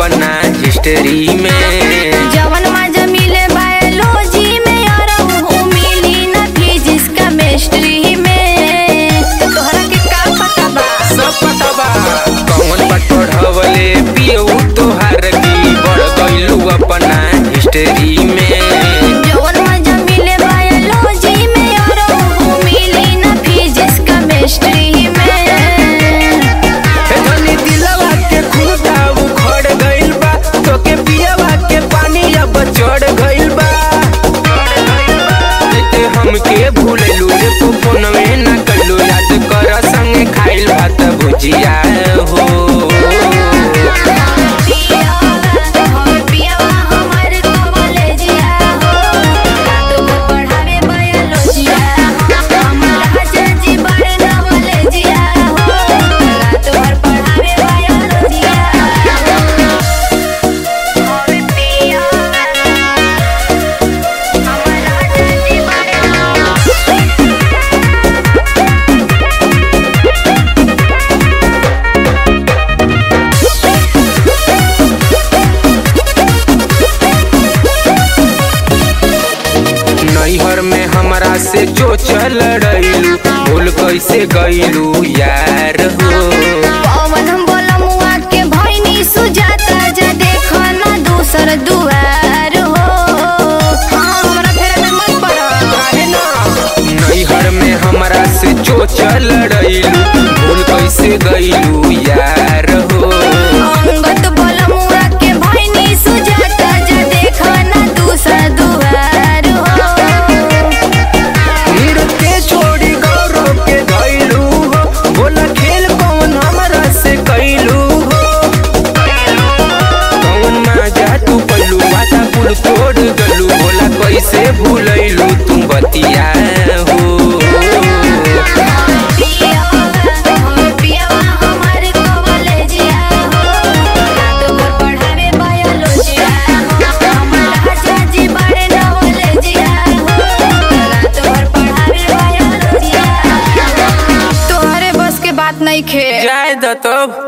अपना हिस्ट्री में जवन मजा मिले बायोलॉजी में और ऊ मिली ना फिजिक्स केमिस्ट्री में तोहरा के का पता बा सब पता बा कौन बा पढ़वले पियऊ तोहार की बढ़ गइलू अपना हिस्ट्री में जवन मजा मिले बायोलॉजी में और ऊ मिली ना फिजिक्स केमिस्ट्री में हे धनी दिलवा के खुदा उखड़ गइल बा तोके पियवा के पानी अब चढ़ गइल बा ते हमके भूललू रे तू फोनवे ना कइलू याद कर संगे खाइल भात भुजिया हो नैहर में हमरा से जो चल रही भूल कैसे गइलू यार हो पवन बोला मुआ के भैनी सुजाता जा देखो ना दूसर दुआर हो हाँ हमरा फेर में मत पड़ा काहे ना? नैहर में हमरा से जो चल रही भूल कैसे गइलू यार हो अंगत बोला मुआ के भैनी सुजाता जा देखो ना दूसर दुआर हो फिर के छोड़ी गौरव के गइलू हो बोला खेल कौन हमरा से कैलू हो कौन मजा तू पलू वादा पुल तोड़ गलू बोला कैसे भूलैलू तू बतिया हो तोहरे बस के बात नहीं खे जाए दो तब